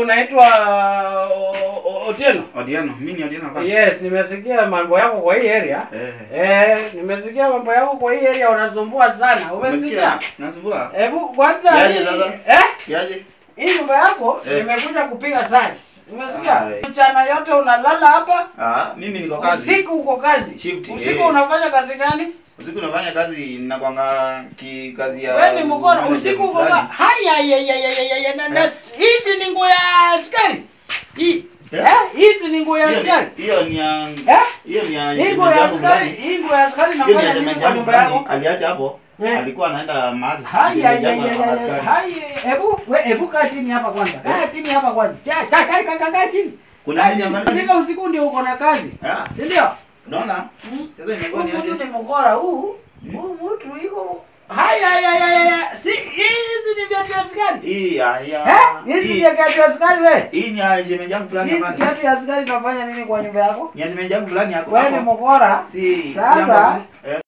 unaitwa uh, O- Otieno? Odiano, mimi ni Odiano hapa. Yes, nimesikia mambo yako kwa hii area. Eh. Eh, nimesikia mambo yako kwa hii area unasumbua sana. Umesikia? Umesikia? Nasumbua. Hebu kwanza Yaje hii- sasa? eh? Kiaje? Hii nyumba yako Eh. nimekuja kupiga search. Umesikia? Ai. Mchana yote unalala hapa, Ah, mimi niko kazi. usiku uko kazi. Shift, Usiku eh. unafanya kazi gani? Usiku nafanya kazi nakwanga ki kazi ya Wewe ni mkora, manager usiku uko fulani. ka- haya ya ya ya ya ya na na Eh. hizi ni nguo ya askari. Hii. Eh? Eh? Hizi ni nguo ya Hiyo ni- askari. Hiyo ni ya Eh? hiyo ni ya Hii nguo ya yangu askari, fulani. hii nguo ya askari Hiyo ni ya nafanya nini shemeji kwa yangu nyumba fulani. yako? Aliacha hapo. Eh. Alikuwa anaenda mahali. Haya ya Shemeji ya yangu ya ana ya. askari. Haya, hebu we hebu kaa chini hapa kwanza. Kaa chini hapa kwanza. Cha cha kaa kaa kaa kaa chini. Kuna Kaa nini chini. ambacho- Katika usiku ndio uko na kazi. Ah, Si ndio? unaona? Mm. Sasa imekuwa Huyu ni mtu aje? ni mkora huu. Huu mtu iko Haya ya ya ya ya. Si hizi ni viatu vya askari. Hii ya ya. Eh? Hizi ni Hii- viatu vya askari wewe. Hii ni ya shemeji yangu fulani Hizi hapa. viatu vya askari nafanya nini kwa nyumba yako? Ni ya shemeji yangu fulani hapo. Wewe ni hapo. mkora. Si. si Sasa- yangu. Eh.